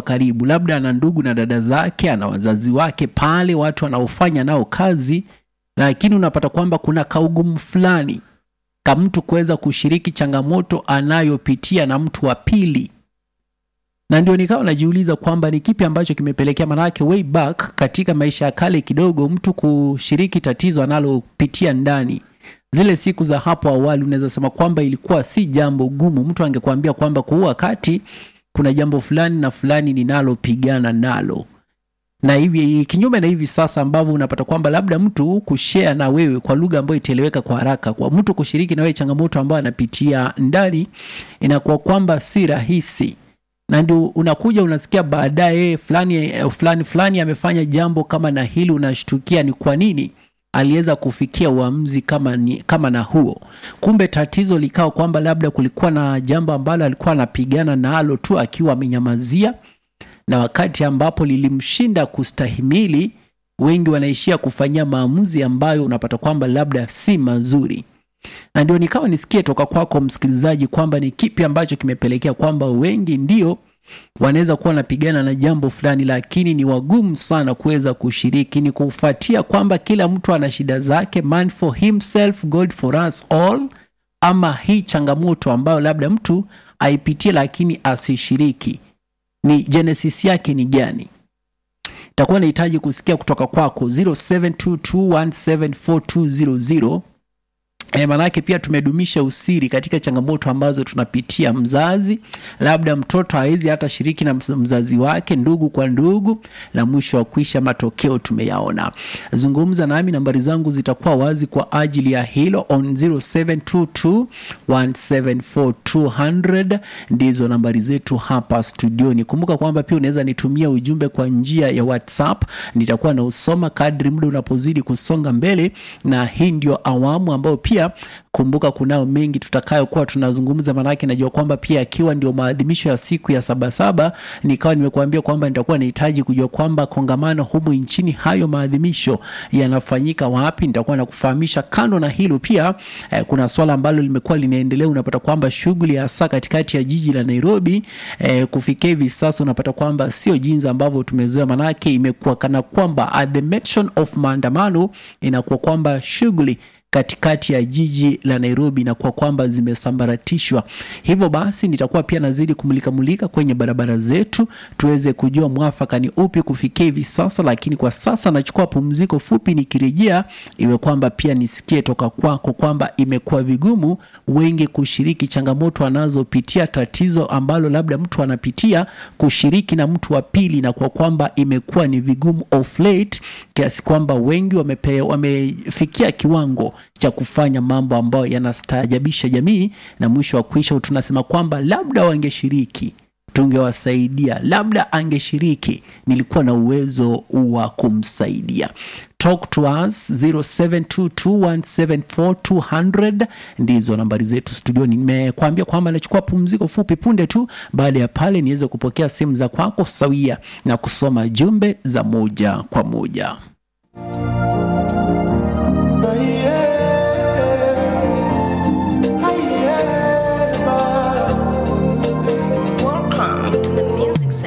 karibu, labda ana ndugu na dada zake, ana wazazi wake pale, watu anaofanya nao kazi, lakini unapata kwamba kuna kaugumu fulani ka mtu kuweza kushiriki changamoto anayopitia na mtu wa pili na ndio nikawa najiuliza kwamba ni kipi ambacho kimepelekea, manake way back katika maisha ya kale kidogo, mtu kushiriki tatizo analopitia ndani zile siku za hapo awali, unaweza sema kwamba ilikuwa si jambo gumu. Mtu angekuambia kwamba kwa huu wakati kuna jambo fulani na fulani ninalopigana nalo, na hivi kinyume na hivi sasa ambavyo unapata kwamba labda mtu kushare na wewe kwa lugha ambayo itaeleweka kwa haraka, kwa mtu kushiriki na wewe changamoto ambayo anapitia ndani, inakuwa kwamba si rahisi na ndio unakuja unasikia baadaye fulani fulani fulani amefanya jambo kama na hili, unashtukia ni kwa nini aliweza kufikia uamuzi kama, ni, kama na huo. Kumbe tatizo likawa kwamba labda kulikuwa na jambo ambalo alikuwa anapigana nalo tu akiwa amenyamazia, na wakati ambapo lilimshinda kustahimili, wengi wanaishia kufanyia maamuzi ambayo unapata kwamba labda si mazuri na ndio nikawa nisikie toka kwako msikilizaji kwamba ni kipi ambacho kimepelekea kwamba wengi ndio wanaweza kuwa wanapigana na jambo fulani, lakini ni wagumu sana kuweza kushiriki. Ni kufuatia kwamba kila mtu ana shida zake, man for himself God for us all, ama hii changamoto ambayo labda mtu aipitie lakini asishiriki, ni genesis yake ni gani? Itakuwa nahitaji kusikia kutoka kwako 0722174200 E, maanake pia tumedumisha usiri katika changamoto ambazo tunapitia. Mzazi labda mtoto hawezi hata shiriki na mzazi wake, ndugu kwa ndugu, na mwisho wa kuisha matokeo tumeyaona. Zungumza nami, nambari zangu zitakuwa wazi kwa ajili ya hilo on 0722174200 ndizo nambari zetu hapa studioni. Kumbuka kwamba pia unaweza nitumia ujumbe kwa njia ya WhatsApp, nitakuwa na usoma kadri muda unapozidi kusonga mbele, na hii ndio awamu ambayo pia kumbuka kunao mengi tutakayokuwa tunazungumza, maanake najua kwamba pia akiwa ndio maadhimisho ya siku ya Sabasaba, nikawa nimekuambia kwamba nitakuwa nahitaji kujua kwamba kongamano humu nchini, hayo maadhimisho yanafanyika wapi. Nitakuwa nakufahamisha. Kando na hilo pia eh, kuna swala ambalo limekuwa linaendelea. Unapata kwamba shughuli hasa katikati ya jiji la Nairobi eh, kufikia hivi sasa unapata kwamba sio jinsi ambavyo tumezoea, manake imekuwa kana kwamba at the mention of maandamano inakuwa kwamba shughuli katikati ya jiji la Nairobi na kwa kwamba zimesambaratishwa. Hivyo basi nitakuwa pia nazidi kumulika mulika kwenye barabara zetu tuweze kujua mwafaka ni upi kufikia hivi sasa, lakini kwa sasa nachukua pumziko fupi, nikirejea iwe kwamba pia nisikie toka kwako kwamba imekuwa vigumu wengi kushiriki changamoto anazopitia, tatizo ambalo labda mtu anapitia kushiriki na mtu wa pili, na kwa kwamba imekuwa ni vigumu of late kiasi kwamba wengi wamepe, wamefikia kiwango cha kufanya mambo ambayo yanastaajabisha jamii, na mwisho wa kuisha tunasema kwamba labda wangeshiriki tungewasaidia, labda angeshiriki, nilikuwa na uwezo wa kumsaidia. Talk to us 0722174200 ndizo nambari zetu studioni. Nimekuambia kwamba nachukua pumziko fupi punde tu, baada ya pale niweze kupokea simu za kwako sawia na kusoma jumbe za moja kwa moja.